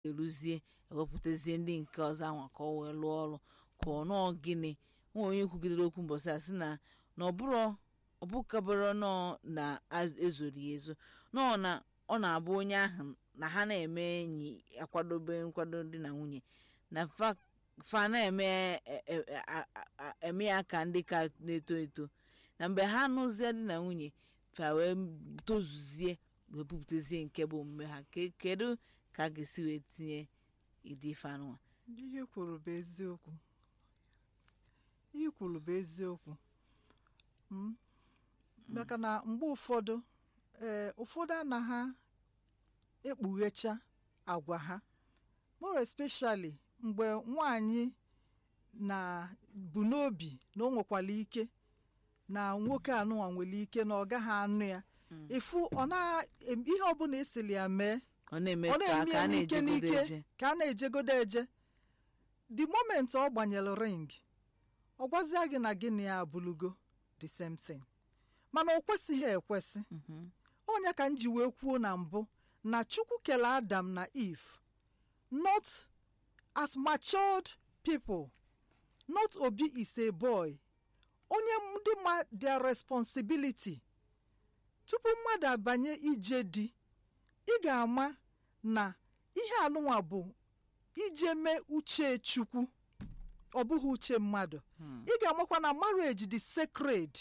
eruzie ewepụtazie ndị nke ọzọ anwa ka ọ wee lụọ ọrụ ka ọ nọọ gịnị nwa onye kwugidere okwu mbọsị a sị na na ọbụrụ ọbụkabụrụ nọọ na ezoro ya ezo nọọ na ọ na-abụ onye ahụ na ha na-eme enyi akwadobe nkwado di na nwunye na fa fa na-eme e- e- a- a- eme ya ka ndị ka na-eto eto na mgbe ha nụzie di na nwunye fa wee tozuzie wee bupụtazie nke bụ omume ha Ke- kedu ka a ga-esi wee tinye ịdị ife anụnwa ihe kwuru bụ eziokwu ihe kwuru bụ eziokwu Mm. maka na mgbe ụfọdụ ee ụfọdụ anaghị ekpughecha agwa ha more especially mgbe nwanyị na bụ n'obi na o nwekwara ike na nwoke anụnwa nwere ike na ọ gaghị anụ ya ịfụ ọ na ihe ọbụla esili ya mee ọ na-eme ọ ka na-eme ka ya a n'ike na-ejegodo n'ike eje ka a na-ejegodo eje the moment ọ gbanyere ring ọ gwazia gị na gịnị ya abụlugo the same thing mana o kwesịghị ekwesị onye ka m ji wee kwuo na mbụ na chukwu kele adam na eve not as matured people not obi is a boy onye ndị ma their responsibility tupu mmadụ abanye ije di ị ga-ama na ihe anụnwa bụ ije mee uche chukwu ọ bụghị uche mmadụ ị ga-amakwa na marriage dị sacred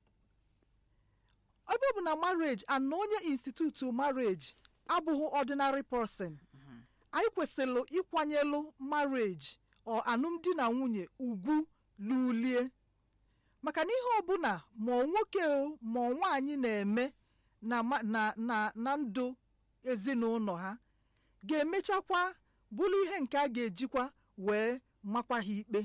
ebe ọ bụ na marriage and na onye institute marriage abụghị ordinary person anyị kwesịrị ịkwanyelụ marriage ọ alụmdi na nwunye ugwu lulie maka na ihe ọbụla ma ọ nwoke o ma ọ nwaanyị na-eme na ma- na na na ndụ ezinụlọ ha ga-emechakwa bụrụ ihe nke a ga-ejikwa wee makwa ha ikpe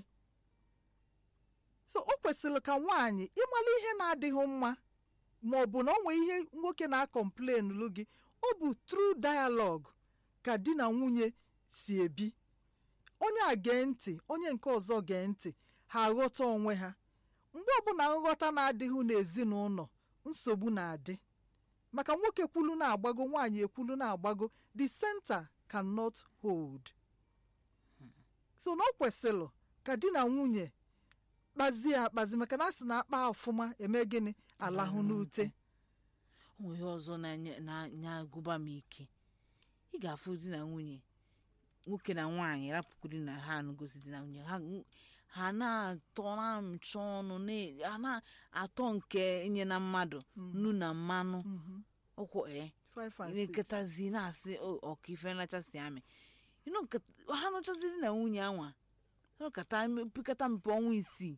so o kwesịrị ka nwaanyị ịmala ihe na-adịghị mma ma ọ bụ na ọ nwee ihe nwoke na-akọmplen lu gị ọ bụ tru dialogue ka di na nwunye si ebi onye a gee ntị onye nke ọzọ gee ntị ha aghọta onwe ha mgbe ọbụla nghọta na-adịghị n'ezinụlọ nsogbu na-adị maka nwoke kwulu na-agbago nwaanyị ekwulu na-agbago the center cannot hold so na ọ kwesịrị ka di na nwunye kpazie akpazi maka na a sị na akpa ọfụma eme gịnị alahụ n'ute o nwere ihe ọzọ na-enye- na-agụba m ike ị ga-afụ di na nwunye nwoke na nwaanyị rapụkwuru na ha anụgozi di na nwunye ha ha na-atọ na amịcha ọnụ na- ha na-atọ nke enye na mmadụ nnu na mmanụ ọkwụ ee Five and six. nkịtazi na-asị "O, ọka ife nrachasị amị You know, nkata- ha nụchazi di na nwunye anwa ha kata pịkata mpe ọnwa isii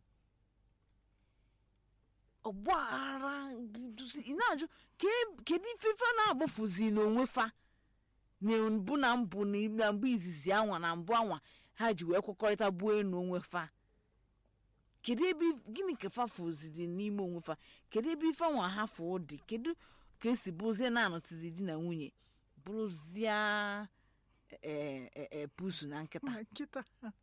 ọgbaghara ị na-ajụ "Ke- kedu ife fa na-agbafuzi n'onwe fa na mbụ na mbụ na na mbụ izizi anwa na mbụ anwa ha ji wee kwekọrịta gbuo enu onwe fa kedu ebe gịnị ka fa fụzidi n'ime onwe fa kedu ebe ife anwa ha fụ dị kedu ka esi bụzie na-anọtụzi di na nwunye bụrụzie e- e- e- pusu na nkịta nkịta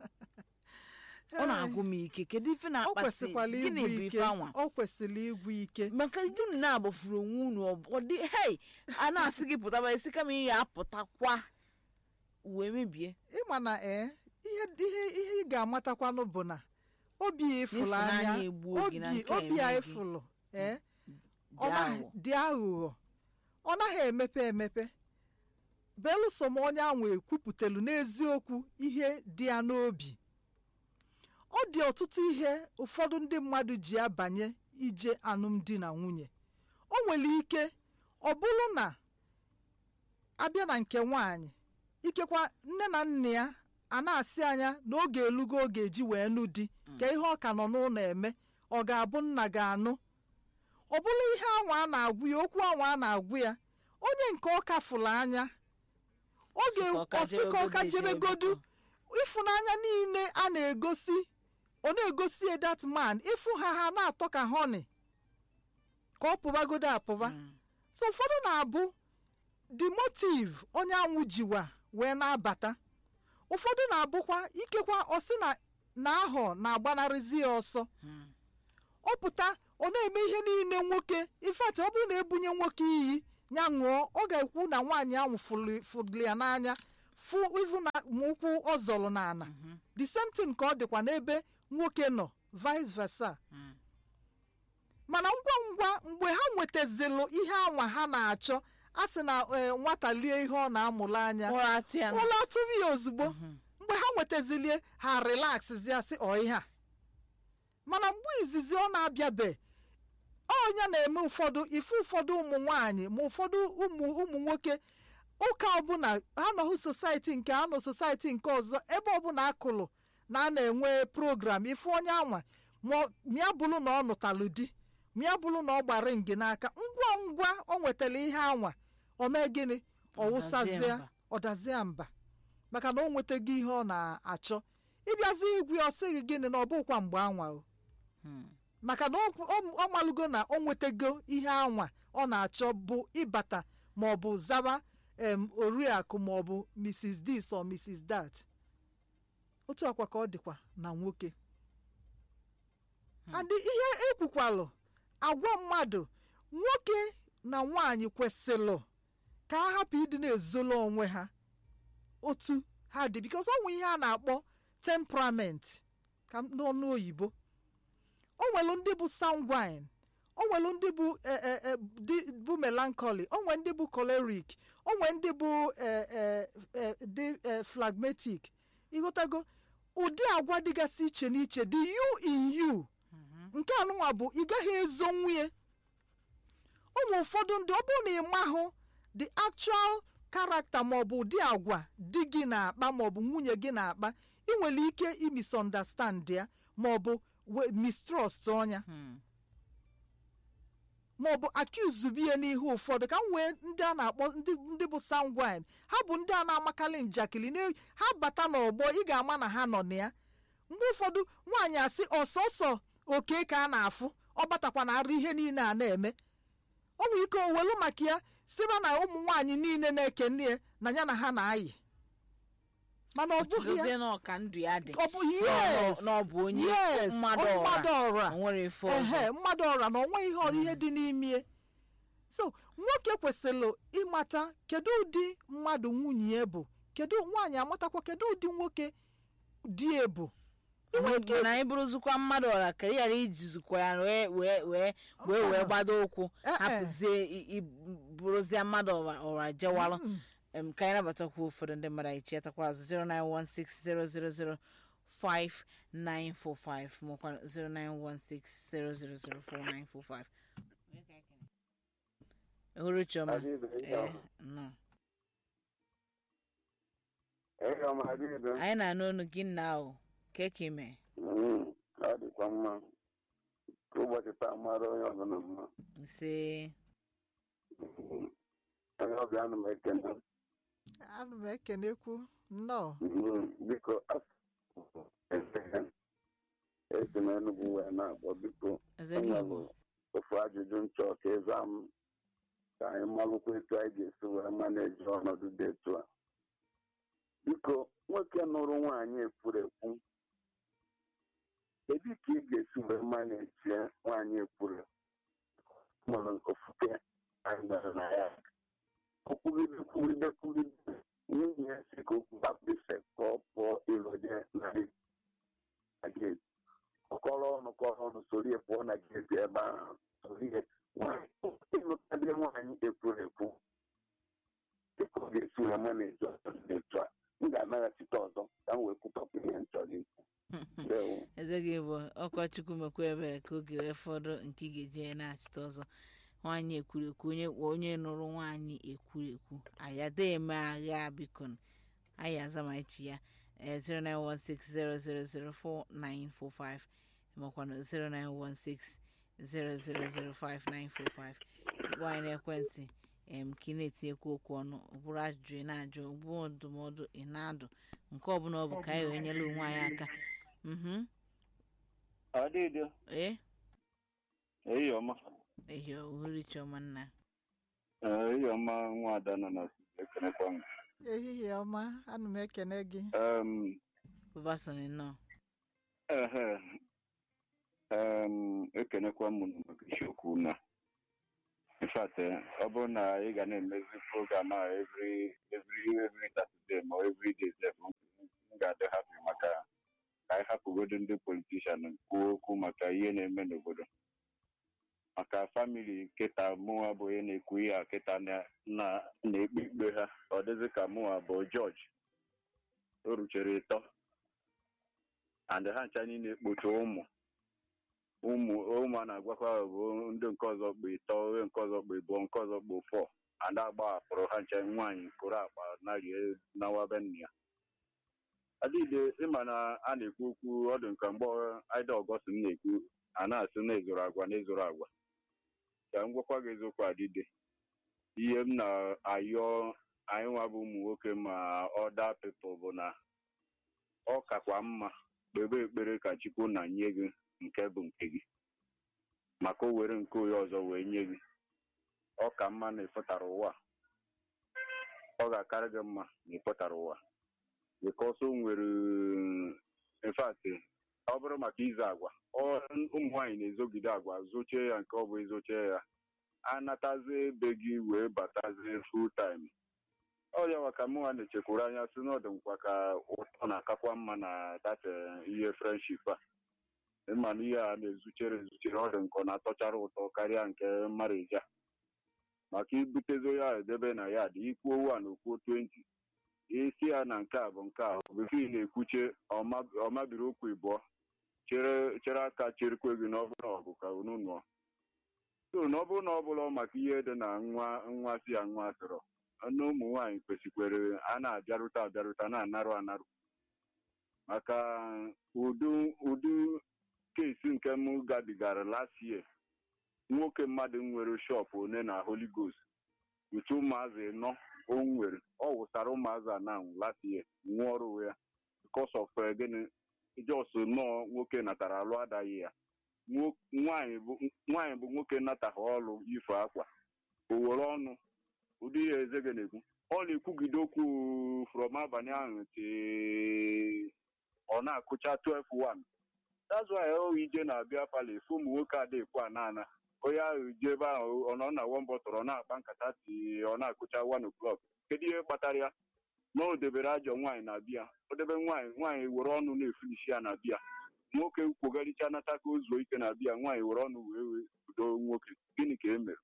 ọ na-agụ m ike kedu ife ọ na-akpati kwesịkwala gịnị igwu bụ ike ife anwa ọ kwesịrị igwu ike maka unu na-agbafuru onwe unu ọ- ọ dị hei a na-asị gị pụtaba esi kama ị ya apụtakwa wee mebie ịma na ee ihe ihe ihe ị ga-amatakwanụ bụ na obi ya ịfụrụ Ịfụnanya anya egbuo gị na obi nke obi a eme gị. ịfụrụ ee ọ Dị naghị aghụghọ. dị aghụghọ ọ naghị emepe emepe belụsọ ma onye ahụ ekwupụtelu n'eziokwu ihe dị ya n'obi ọ dị ọtụtụ ihe ụfọdụ ndị mmadụ ji abanye ije alụmdi na nwunye o nwere ike ọ bụrụ na abịa na nke nwaanyị ikekwa nne na nna ya a na-asị anya na oge elugo oge eji wee nụ di ka ihe ọ ka nọ n'ụlọ eme ọ ga-abụ nna ga-anụ ọ bụrụ ihe anwa a na-agwụ ya okwu anwa a na-agwụ ya onye nke ọ kafụrụ anya oge Sị ka ọ ka ọsị ka ọ ka jebegodu jebegodu ịfụnanya niile a na-egosi ọ na-egosi that man ịfụ ha ha na-atọ ka honey ka ọ pụbagodo apụba so ụfọdụ na-abụ the motive onye anwụ jiwa wee na-abata ụfọdụ na-abụkwa ikekwa ọsị na na ahọ na-agbanarịzi ya ọsọ ọ pụta ọ na-eme ihe niile nwoke ifeatị ọ bụrụ na ebunye nwoke iyi ya ṅụọ ọ ga-ekwu na nwaanyị ahụ fụrụ fụrụ ya n'anya fụ ivu na ma ụkwụ ọ zọrọ n'ala the same thing ka ọ dịkwa n'ebe nwoke nọ vice versa Mm. mana ngwa ngwa mgbe ha nwetazilụ ihe anwa ha na-achọ a sị na eh, nwata lie ihe ọ na-amụrụ anya ụra atụ ya ụlọ atụrụ ya ozugbo mgbe ha nwetazilie ha relaxzie sị ọ ihe a mana mgbe izizi ọ na-abịabe ọnya na-eme ụfọdụ ife ụfọdụ ụmụ nwanyị ma ụfọdụ ụmụ ụmụ nwoke ụka ọbụla ha nọhụ sosaiti nke ha nọ sosaiti nke ọzọ ebe ọbụla akụlụ na a na-enwe program ife onye anwa ma mịa bụrụ na ọ nụtalụ di mịa bụrụ na ọ gbara ngi n'aka ngwa ngwa o nwetara ihe anwa o mee gịnị ọ wụsazie mba. ọ dazie mba maka na o nwetago ihe ọ na-achọ ịbịazi igwe ọ sịghị gịnị na ọ bụkwa mgbe anwa o Hmm. maka na ọ- ọ ọ malụgo na o nwetago ihe anwa ọ na-achọ bụ ịbata ma ọ bụ zaba em oriakụ ma ọ bụ mrs this or mrs that otu akwa ka ọ dịkwa na nwoke adị ihe ekwukwalụ agwa mmadụ nwoke na nwaanyị kwesịrị ka ha hapụ ịdị na-ezolo onwe ha otu ha dị bikos ọ nwe ihe a na-akpọ temperament ka m- n'ọnụ oyibo o nwelu ndị bụ sanguine o nwelu ndị bụ eh, eh, eh, dị- bụ melancholy o nwe ndị bụ choleric o nwe ndị bụ eh, eh, eh, dị eh, phlegmatic ịghọtago ụdị agwa dịgasị iche n'iche dị you in you nke anụnwa bụ ị gaghị ezo nwunye ụmụ ụfọdụ ndị ọ bụrụ na ị mahụ the actual character maọbụ ụdị agwa di gị na-akpa maọbụ nwunye gị na-akpa ị nwere ike imisunderstand ya maọbụ we- mistrust ọnya Hmm. maọbụ accuse bie n'ihu ụfọdụ ka m wee ndị a na-akpọ ndị ndị bụ sanguine ha bụ ndị a na-amakarị njakịrị na- ha bata n'ọgbọ ị ga-ama na ha nọ na ya mgbe ụfọdụ nwaanyị asị ọsọsọ oke ka a na-afụ ọ batakwa na arụ ihe niile a na-eme ọ nwere ike owelu maka ya siba na ụmụ nwaanyị niile na-eke nne ya na ya na ha na-ayị mana ọ bụghị ya Ọchịchịzie na ọka ndụ ya dị ọ bụ Na ọ- yes na ọ bụ onye yes mmadụ ọ ọra mmadụ ọra o nwere ife ehe ọzọ mmadụ ọra na onwe ihe ihe dị n'ime so nwoke kwesịrị ịmata kedu ụdị mmadụ nwunye ya bụ kedu nwaanyị amatakwa kedu ụdị nwoke di ya bụ inwe ike na anyị bụrụzikwa mmadụ ọra ka ị ghara ijizikwa ya wee wee wee wee wee gbado ụkwụ Eh, eh. hapụzie i- i- bụrụzie mmadụ ọra ọra jewalụ em, ka anyị nabatakwa ụfọdụ ndị mmadụ anyị chetakwa azụ 09160005945 makwa 09160004945 ehuru chioma Adibe, ihe ee ọma. nnọọ. Ihe ọma, adibe. anyị na-anụ onu gị nna o keke ime Mm, ọ dịkwa mma ka ụbọchị taa mara onye ọbụla mma ise Mm, onye ọbịa ana m ekene ana m ekenekwu nnọọ Mm, biko asụ esi m Enugu wee na-akpọ biko eze gị igbo enwere ofu ajụjụ nchọ ka ịza m ka anyị malụkwa etu anyị ga-esi wee maneji ọnọdụ dị etu a biko nwoke nụrụ nwaanyị ekwurekwu kedu ka ị ga-esi wee maneji nwaanyị ekwure nwere ofufe anyị mere na ya okwugide kwugide kwugide nwunye ya si ka okwu baptise ka ọ pụọ ịlọje na gate ọkọrọ ọnụ kọrọ ọnụ soro ya pụọ na geti ebe ahụ soro ya ịlụtadị nwaanyị ekwuru ekwu dịka ọ ga-esi wee maneji ọzọ dị etu a m ga-anaghachite ọzọ ka m wee kwutọpụ ihe m chọrọ ikwu Ndewo. eze gị bụ ọkọchukwu mekwa ebere ka oge wee fọdụ nke ị ga-eji na-achịta ọzọ nwaanyị ekwurekwu onye onye nụrụ nwaanyị ekwurekwu ayada eme agha biko anyị azamachi ya eh, 09160004945 makwana 09160005945 ịkpọ anyị n'ekwentị em ka ị na-etinyekwu okwu ọnụ ọ bụrụ ajụjụ ị na-ajụ ọ bụrụ ndụmọdụ ị na-adụ nke ọbụla ọ bụ ka anyị wee nyere onwe anyị aka mhm Adịdị, ee ehihie ọma. ehi ohuri chioma nna Ee, ehihie ọma nwa ada nọ na ekenekwa m. ehihie ọma ana m ekene gị Em, bụbasoni nọ ehe, em, ekenekwa m unu maka isiokwu na in fact eh, ọ bụrụ na ị ga na-emezi program a every every every Saturday ma every day sef m m ga-adị happy maka ka anyị hapụgodo ndị politishan kwuo okwu maka ihe na-eme n'obodo maka famili kịta mụnwa bụ onye na-ekwu ihe a kịta na- na- na-ekpe ikpe ha ọ dịzị ka mụnwa bụ jọji o ruchere ịtọ and ha ncha niile kpocha ụmụ ụmụ ụmụ a na-agwakwa bụ ndị nke ọzọ kpa ịtọ onye nke ọzọ kpa ịbụọ nke ọzọ kpa ụfọ ada agbahapụrụ ha ncha nwaanyị kụrụ akpa narie nawabe nna ya adịghị ịma na a na-ekwu okwu ọ dị nka mgbe aida ọgọst m na-ekwu a na-asị na ezoro agwa na ezoro agwa ka m gwakwa gị eziokwu adịde ihe m na-ayọ anyị nwa bụ ụmụ nwoke ma ọda pepụl bụ na ọ kakwa mma kpebe ekpere ka chukwu na nye gị nke bụ nke gị maka o were nke onye ọzọ wee nye gị ọ ka mma na ịfụtara ụwa ọ ga-akarị gị mma na ịfụtara ụwa because o nwere in fact ọ bụrụ maka izu agwa ọ- ụmụ nwaanyị na-ezogide agwa zochie ya nke ọ bụ ezochie ya anatazie ebe gị wee batazie full time ọ ya maka mụnwa na-echekwuru anya si n'ọdụ nkwa ka ụtọ na-akakwa mma na data ihe friendship a ịma na ihe a na-ezuchere ezuchere ọ dị nkọ na-atọchara ụtọ karịa nke marriage a maka ibutezi ya edebe na ya dị ikwuo one okwuo 20 isi ya na nke a bụ nke a bifo ị na-ekwuche ọma- ọmabiri okwu ịbụọ chere chere aka cherikwe gị n'ọbụla ọgụ ka unu nụọ so na ọ bụrụ na ọ bụla maka ihe dị na nwa nwa si ya nwa sịrọ na ụmụ nwaanyị kwesịkwere a na-abịarute abịarute na-anarụ anarụ maka udu udu kesi nke m gabigara last year nwoke mmadụ nwere shọpụ one na Holy Ghost uche ụmụazị nọ o nwere ọ wụsara ụmụazị a na last year nwụọ ọrụ ya because of eh, gịnị jos nọọ nwoke natara alụ adaghị ya Nwo- nwaanyị bụ nwaanyị bụ nwoke nataghị ọlụ ifo akwa o were ọnụ ụdị ihe eze gị na-ekwu ọ na-ekwugide okwu from abalị ahụ ti ọ na-akụcha 12-1 that's why o ije na-abịa pali fụ ụmụ nwoke adịkwu anana onye ahụ ji ebe ahụ ọ nọ na wọmbọtụrụ ọ na-akpa nkata ti ọ na-akụcha 1 o'clock kedu ihe kpatara ya na o debere ajọ nwaanyị na bịa o debe nwaanyị nwaanyị were ọnụ na-efulisi ya na bịa nwoke kwogaricha nata ka o zuo ike na bịa nwaanyị were ọnụ wee wee bido nwoke gịnị ka e mere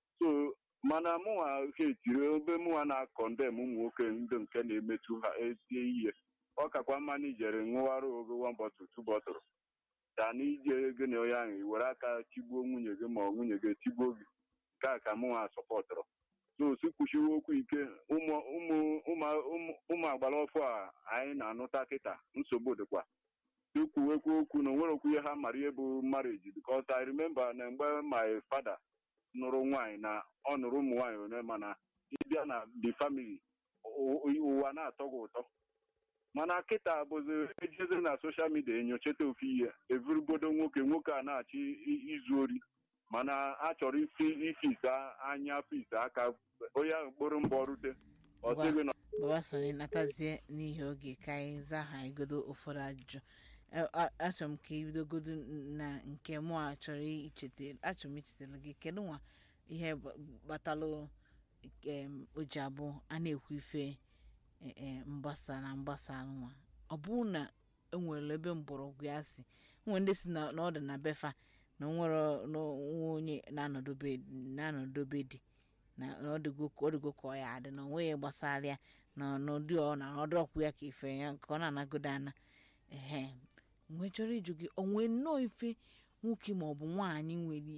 so mana mụnwa ha etiri ebe mụnwa na-akọndem ụmụ nwoke ndị nke na-emetụ ha etie ihe ọ kakwa mma na ijere ṅụwara ogo wan bọtụl tu bọtụl ka na ije gị na onye ahụ i were aka tigbuo nwunye gị ma ọ nwunye gị tigbuo gị nke a ka mụnwa sọpọtụrụ so si kwuchiwe okwu ike ụmụ ụmụ ụmụ- ụmụ- ụmụ agbara ọfụ a anyị na-anụta kịta nsogbu dịkwa ikwuwekwu okwu na onwere okwu ihe ha mara ihe bụ marriage because I remember na mgbe my father nụrụ nwaanyị na ọ nụrụ ụmụ nwaanyị one mana ịbịa na the family ụ- ụ- ụwa na-atọ gị ụtọ mana kịta bụzi ejezi na soshal midia enyochata ofu ihe evurugodo nwoke nwoke a na-achị i- izu ori mana a chọrọ ifi ifisa anya fisa aka onye ahụ kpụrụ mbọ rute ọ Ngwa. sịghị na baba soni natazie n'ihi oge ka anyị zaa ha igodo ụfọdụ ajụjụ Eh, a- achọrọ m ka ibidogodo na nke mụ a chọrọ ichete achọrọ m ichetara gị kedu nwa ihe gba- gbatalụ em, o ji abụ a na-ekwu ife eh, eh, mgbasa na mgbasa nwa ọ bụrụ na enwere ebe mgbọrọgwụ ya si nwere ndị si na na ọ dị na befa na onwere na onwe onye na-anọdobe na-anọdobe di na na ọ dịgo ka ọ dịgo ka ọ ya adị na onweghị gbasara ya na n'ụdị ọ na ọdụ ọkwụ ya ka ife ya ka ọ na-anagodo ana ehe nwee chọrọ ịjụ gị onwe nnọọ ife nwoke maọbụ nwaanyị nwere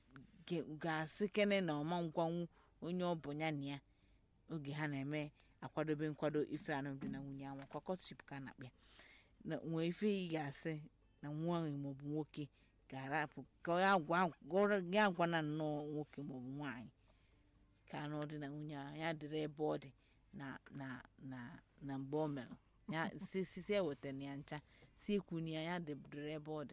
ge- ga-asị kene na ọma ngwanwu onye ọ bụ ya na ya oge ha na-eme akwadobe nkwado ife alụmdi na nwunye anwa kwakọtship ka a na-akpọ ya na nwee ife ị ga-asị na nwaanyị maọbụ nwoke ga-arapụ ka ya gwa gwa- ya agwana nnọọ nwoke maọbụ nwaanyị ka anụ dị na nwunye ahụ ya dịrị ebe ọ dị na na na na mgbe o merụ ya si si si ewetara ya ncha si ekwuni ya ya dịrị ebe ọ dị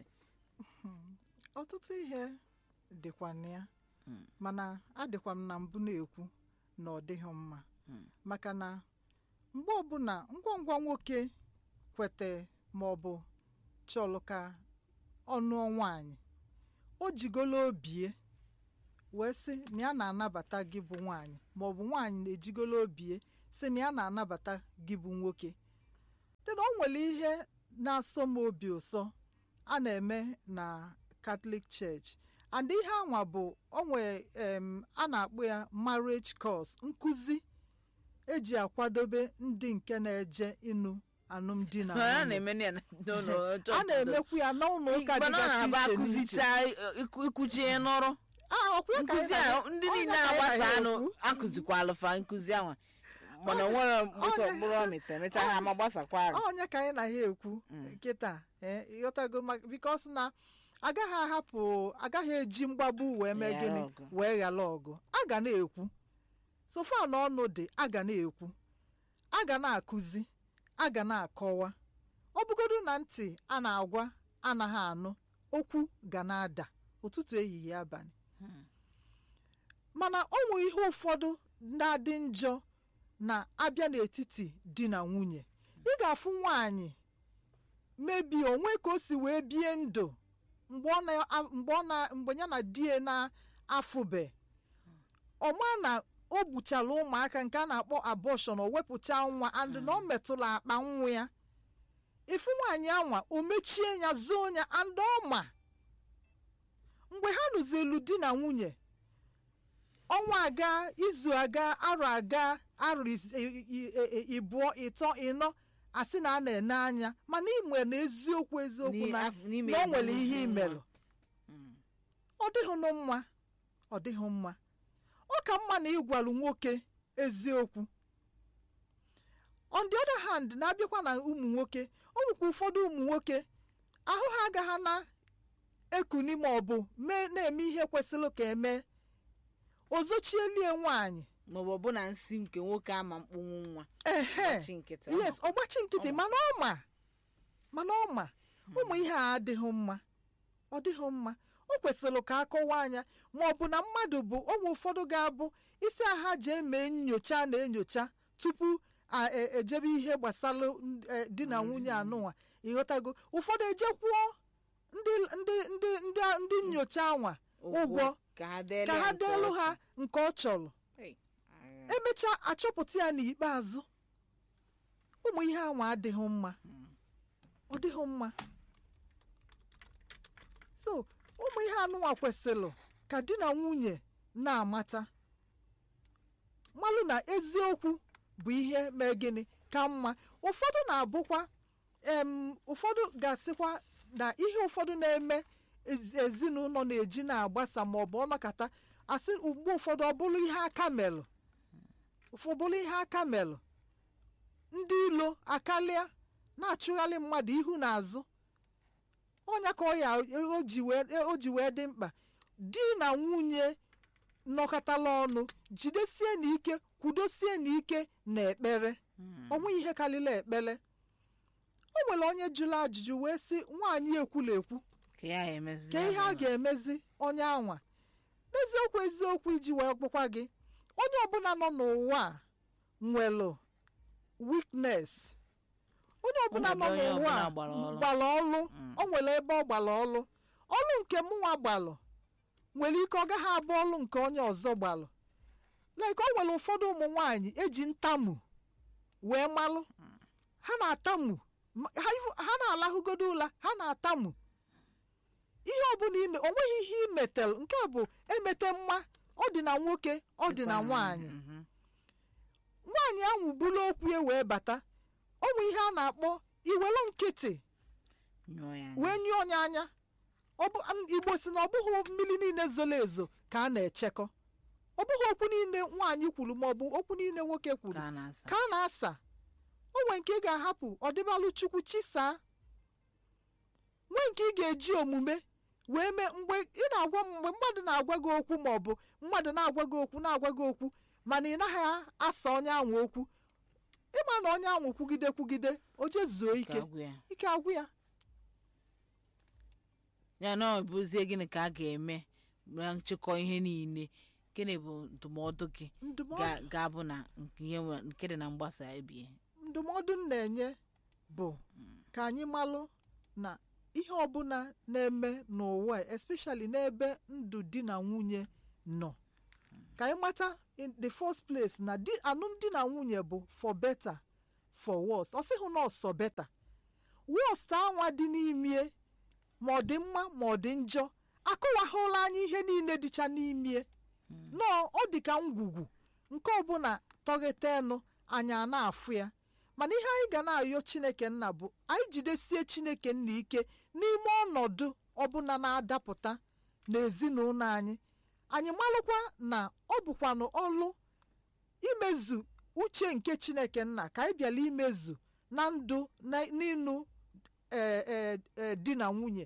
ọtụtụ ihe dịkwa na ya mana adịkwa m na mbụ na-ekwu na ọ dịghị mma maka na mgbe ọbụla ngwa ngwa nwoke kwete ma ọ bụ chọlụ ka ọ nụọ nwaanyị o jigolo obie wee sị na ya na-anabata gị bụ nwaanyị maọbụ nwaanyị na-ejigolo obie sị na ya na-anabata gị bụ nwoke dena o nwere ihe na-asọ m obi ụsọ a na-eme na Catholic Church and ihe anwa bụ onwe em a na-akpọ ya marriage course nkụzi eji akwadobe ndị nke na-eje ịnụ alụmdi na a nwunye na-eme ya na- n'ụlọ a chọọchị na-emekwu ya n'ụlọ ụka mana ọ na-abụ dịgasị iche n'iche akụzicha ịkụchi ihe n'ọrụ Ah, ọkwa ya ka anyị nkụzi na- a ndị onye niile ka anyị agbasa na ya anụ ekwu. akụzikwala fa nkụzi ahụ mana o nwere mkpụrụ mkpụrụ ọmịta emecha ha ma gbasakwa arụ onye ka anyị na ya ekwu nkịta ee, ịghọtago maka bikos na agaghị ahapụ agaghị eji mgbagbu wee mee Ghara gịnị ọgụ. wee ghara ọgụ a ga na-ekwu sofa na ọnụ dị a ga na-ekwu a ga na-akụzi a ga na-akọwa ọ bụgodu na ntị a na-agwa anaghị anụ okwu ga na-ada ụtụtụ ehihie abalị mana ọ nwee ihe ụfọdụ na-adị njọ na-abịa n'etiti di na nwunye ị ga-afụ nwaanyị mebi onwe ka o si wee bie ndụ mgbe ọ na- mgbe ọ na- mgbe ya na di ya na-afụbe ọma na o gbuchara ụmụaka nke a na-akpọ abọshọn o wepụcha nwa and na ọ metụla akpa nwa ya ifu nwaanyị anwa o mechie ya zoo ya and ọma mgbe ha nụzielu di na nwunye ọnwa aga izu aga arọ aga arọ is- i- i- i- ịbụọ ịtọ ịnọ asị na a na-ene anya mana ị na eziokwu eziokwu N'i- na af- n'ime na o nwere ezinụlọ ihe nwa. imelụ ọ dịghịnụ mma ọ dịghị mma ọ ka mma na ịgwalu nwoke eziokwu on the other hand na-abịakwa na ụmụ nwoke ọ nwekwa ụfọdụ ụmụ nwoke ahụ ha agaghị na-ekuni ma ọ bụ mee na-eme ihe kwesịrị ka emee ozochielie nwaanyị maọbụ ọbụna nsị nke nwoke ama mkpụnwụ nwa ehe Gbachi nkịtị yes ọgbachi nkịtị Ọ ma. mana ọ ma mana ọ ma ụmụ ihe a adịghị mma ọ dịghị mma o kwesịrị ka akọwa anya ma ọ bụ na mmadụ bụ ụmụ ụfọdụ ga-abụ isi aha ji eme nyocha na enyocha tupu a e- ejebe ihe gbasara n- e, di na nwunye anụnwa ịghọtago ụfọdụ ejekwuo ndị ndị ndị ndị ndị nyocha anwa ụgwọ ka ha deelu ka ya ha nke deelu ọcha. ha nke ọ chọrọ Hey, agha. emechaa achọpụta ya n'ikpeazụ ụmụ ihe anwa adịghị mma ọ dịghị mma so ụmụ ihe anụnwa kwesịrị ka di na nwunye na-amata malụ na eziokwu bụ ihe mee gịnị ka mma ụfọdụ na-abụkwa em ụfọdụ ga-asịkwa na ihe ụfọdụ na-eme ezi- ezinụlọ na-eji na-agbasa ma ọ bụ ọnọkata asị mgbe ụfọdụ ọ bụrụ ihe aka melụ ụfọbụrụ ihe aka melụ ndị ilo akalịa na-achụgharị mmadụ ihu na azụ ọnya ka ọ ya o ji wee o ji wee dị mkpa di na nwunye nọkọtala ọnụ jidesie n'ike kwudosie n'ike na ekpere onwe ihe karịrị ekpere o nwere onye jụrụ ajụjụ wee sị nwaanyị ekwula ekwu ka ya emezi ka ya ihe a bụ- ga-emezi onye anwa n'eziokwu eziokwu iji wee kpụkwa gị onye ọbụla nọ n'ụwa a nwere weakness onye ọbụla nọ Onwere onye n'ụwa a ọbụla gbara ọlụ. gbara ọlụ o nwere ebe ọ gbara ọlụ ọlụ nke mụnwa gbalụ nwere ike ọ gaghị abụ ọlụ nke onye ọzọ gbalụ like o nwere ụfọdụ ụmụ nwaanyị eji ntamu wee malụ ha na-atamu ma- ha ha na-alahụgodo ụla ha na-atamu ihe ọbụla ime o nweghị ihe imetel nke a bụ emete mma ọ dị na nwoke ọ dị na nwaanyị Mhm. nwaanyị ahụ buru okwu ya wee bata ọ bụ ihe a na-akpọ iwelu nkịtị Nyụọ ya anya. wee nyụọ onye anya Ọ bụ- m- igbo si na ọ bụghị mmiri niile zoro ezo ka a na-echekọ ọ bụghị okwu niile nwaanyị kwuru ma ọ bụ okwu niile nwoke kwuru ka a na-asa ka a na-asa o nwee nke ị ga-ahapụ ọdịbalụ chukwu chisaa nwee nke ị ga-eji omume wee mee mgbe ị na-agwa m mgbe mmadụ na-agwa gị okwu ma ọ bụ mmadụ na-agwa gị okwu na-agwa gị okwu mana ị naghị asa onye ahụ okwu ịma na onye ahụ kwugide kwugide o jezuo ka ike agwụ ya ike agwụ ya ya na ọ bụzie gịnị ka a ga-eme na nchịkọ ihe niile gịnị bụ ndụmọdụ gị ndụmọdụ ga- ga-abụ na nke ihe nwe- nke dị na mgbasa ebie ndụmọdụ m na-enye bụ ka anyị malụ na ihe ọbụla na-eme n'ụwa a, especially n'ebe ndụ di na nwunye nọ ka anyị mata in the first place na di alụmdi na nwunye bụ for better for worst ọ sịghị na ọsọ better worst anwa dị n'imie ma ọ dị mma ma ọ dị njọ akọwahụla anyị ihe niile dịcha n'imie nọọ ọ dị ka ngwugwu nke ọbụla tọghetenụ anyị a na-afụ ya mana ihe anyị ga na-ayọ chineke nna bụ anyị jidesie chineke nna ike n'ime ọnọdụ ọbụla na-adapụta n'ezinụlọ anyị anyị malụkwa na ọ bụkwanụ ọlụ imezu uche nke chineke nna ka anyị bịala imezu na ndụ na n'ịnụ ee ee ee di na nwunye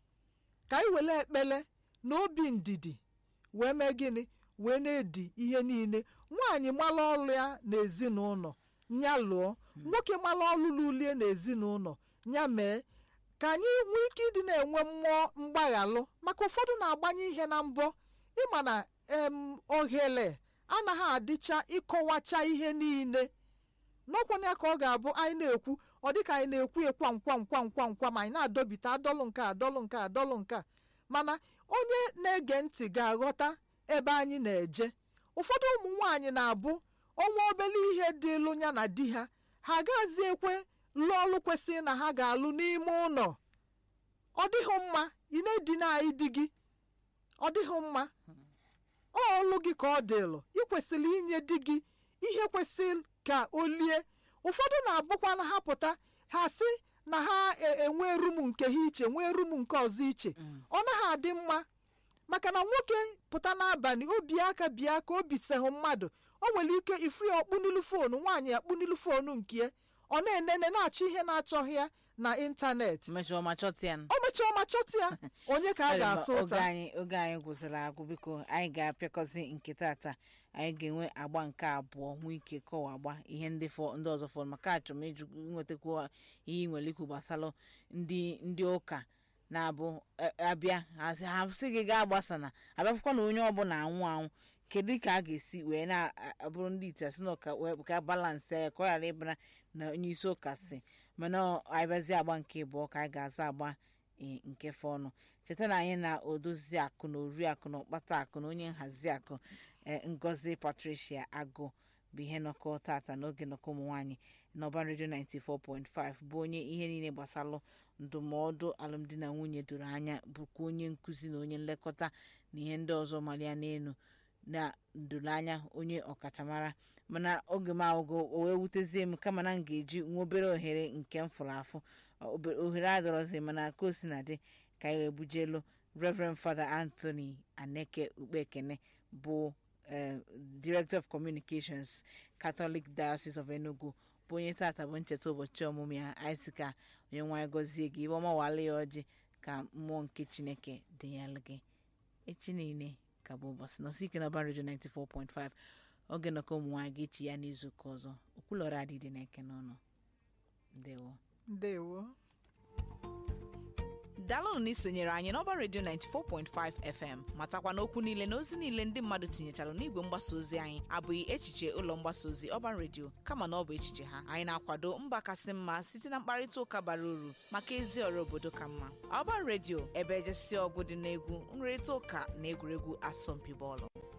ka anyị were ekpele na obi ndidi wee mee gịnị wee na-edi ihe niile nwaanyị mara ọlụ ya n'ezinụlọ ya lụọ nwoke mara ọlụ lulie n'ezinụlọ ya mee ka anyị nwee ike ịdị na-enwe mmụọ mgbaghalụ maka ụfọdụ na-agbanye ihe na mbọ ịma na em ohere anaghị adịcha ịkọwacha ihe niile n'ọkwana ya ka ọ ga-abụ anyị na-ekwu ọ dịka anyị na-ekwu ekwa nkwa nkwa nkwa nkwa ma anyị na-adọbite adọlụ nke a adọlụ nke a adọlụ nke a mana onye na-ege ntị ga-aghọta ebe anyị na-eje ụfọdụ ụmụ nwaanyị na-abụ ọnwa obele ihe dịlụ ya na di ha ha agaghịzi ekwe lụọ ọlụ kwesịrị na ha ga-alụ n'ime ụlọ ọ dịghị mma ị na-edina anyị di gị ọ dịghị mma ọ ọlụ gị ka ọ dịlụ ị kwesịrị inye di gị ihe kwesịrị ka o lie ụfọdụ na-abụkwa na ha pụta ha sị na ha e- enwe rum nke ha iche nwee rum nke ọzọ iche ọ naghị adị mma maka na nwoke pụta n'abalị obi aka bịa ka o bisehụ mmadụ o nwere ike ifu ya ọkpụnilu foonu nwaanyị akpụnilu foonu nke ya ọ na-enene na-achọ ihe na-achọghị ya na ịntanetị mechaa ma chọta ya o mechaa ma chọta ya onye ka a Ọ dị mma, ga-atụ oge ụta anyị oge anyị gwụsịrị agwụ biko anyị ga-apịakọzi nke tata anyị ga-enwe agba nke abụọ nwee ike kọwa agba ihe ndị fọ ndị ọzọ fọrọ maka achọrọ m ịjụ nwetakwu ihe ị nwere ikwu gbasara ndị ndị ụka na-abụ eh, abịa ha sị- ha sị gị gaa gbasa na abịafụkwa na onye ọbụla anwụ anwụ kedu ka a ga-esi wee na-abụrụ ndị ite asị na ụka wee ka balansị ya ka ọ ghara ịbara na onye isi ụka si mana ọ- anyị bịazie agba nke ịbụọ ka anyị ga-aza agba eh, nke fọnụ cheta na anyị na odozi akụ na ori akụ na ụkpata akụ na onye nhazi akụ eh, ngozi patricia agụ bụ ihe nọkọ tata n'oge nnọkọ ụmụ nwaanyị n'ọba redio 94.5 bụ onye ihe niile gbasalụ ndụmọdụ alụmdi na nwunye doro anya bụkwa onye nkụzi na onye nlekọta na ihe ndị ọzọ malia n'elu na ndoro anya onye ọkachamara mana oge m ahụgo o wee wutezie m kama na m ga-eji nwa obere ohere nke m fụrụ afụ Obe- ohere adọrọzi mana ka o si na dị ka anyị wee bujelu reverend father anthony aneke ukpekene bụ eh, director of communications catholic diocese of enugu bụ onye tata bụ ncheta ụbọchị ọmụmụ ya anyị sị ka onye nwanyị gọzie gị ibe ọma wale ya ọjị ka mmụọ nke chineke dịnyelụ gị echi niile ka bụ ụbọchị nọsi ike na redio 94.5 oge nnọkọ ụmụ nwaanyị ga-echi ya n'izu ụka ọzọ okwulọrọ adịdị na-eke n'ọnụ ndewo ndewo daalụnụ na isonyere anyị n'ọba redio 94.5 fm matakwa n'okwu niile na ozi niile ndị mmadụ tinyechara n'igwe mgbasa ozi anyị abụghị echiche ụlọ mgbasa ozi ọba redio kama na ọ bụ echiche ha anyị na-akwado mba kasị mma site na mkparịta ụka bara uru maka ezi ọrụ obodo ka mma ọba redio ebe ejesi ọgụ dị n'egwu nrịrịta ụka na egwuregwu asọmpi bọọlụ